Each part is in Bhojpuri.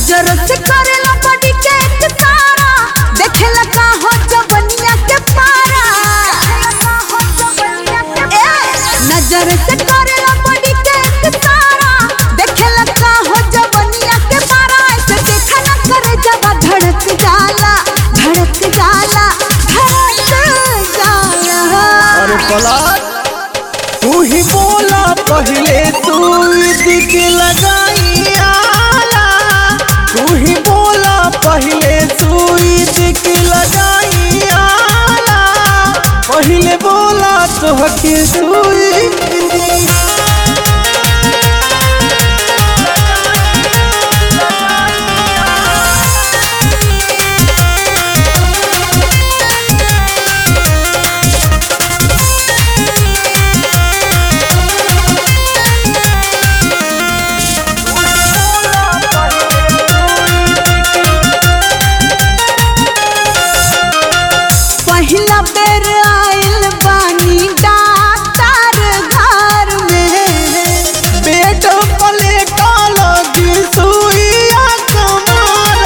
नजर से करेला बॉडी के एक तारा देखेला का हो जवनिया के पारा ए, नजर से करेला बॉडी के एक तारा देखेला का हो जवनिया के पारा ऐसे देखा ना करे जब धड़क जाला धड़क जाला धड़क जाला अरे पलट तू ही बोला पहले तू दिख लगाई आला तू ही बोला पहले तू दिख लगाई आला पहले बोला तो हके सुई पहिला बेर आइल बानी डाक्टर घर में बेट पलेटा लगी सुइया कमर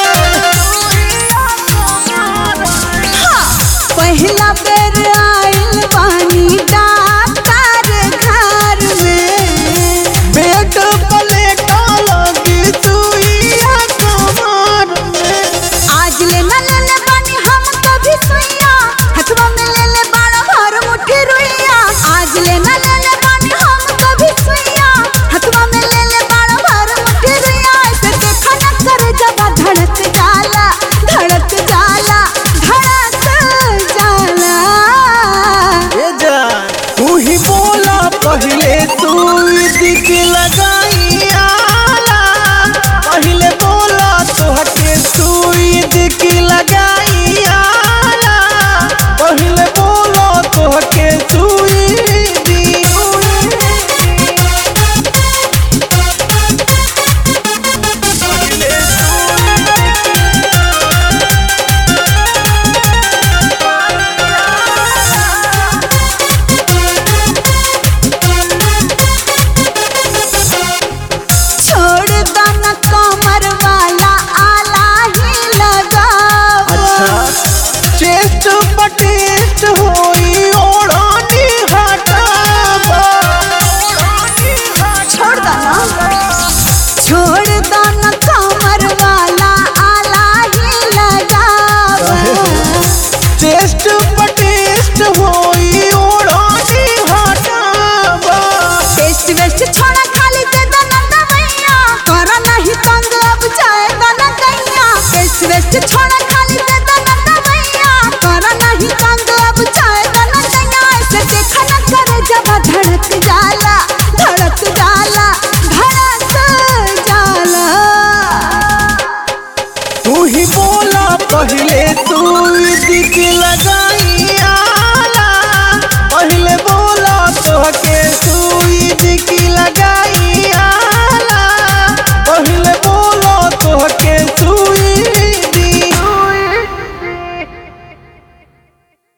पहिला बेर आइल बानी डाक्टर घर में बेट पलेटा लगी सुइया कमर आज ले न ले ले बानी हम कभी सुइया हथवा में ले ले बाड़ा भर मुट्ठी रुइया आज ले न ले ले बानी हम कभी सुइया हथवा में ले ले बाड़ा भर मुट्ठी रुइया ऐसे देखा न करे जब धड़क जाला धड़क जाला धड़क जाला ए जान तू ही बोला पहले तू दिख लगाई आला पहले बोला तो हटे सुई दिख लगाई आला पहले बोला तो हटे सुई दी पहले छोड़ दाना कमर वाला आला ही लगाओ अच्छा चेस्ट पटेस्ट होई ओढ़नी हटाबा छोड़ दाना छोड़ दाना कमर वाला आला ही लगाओ चेस्ट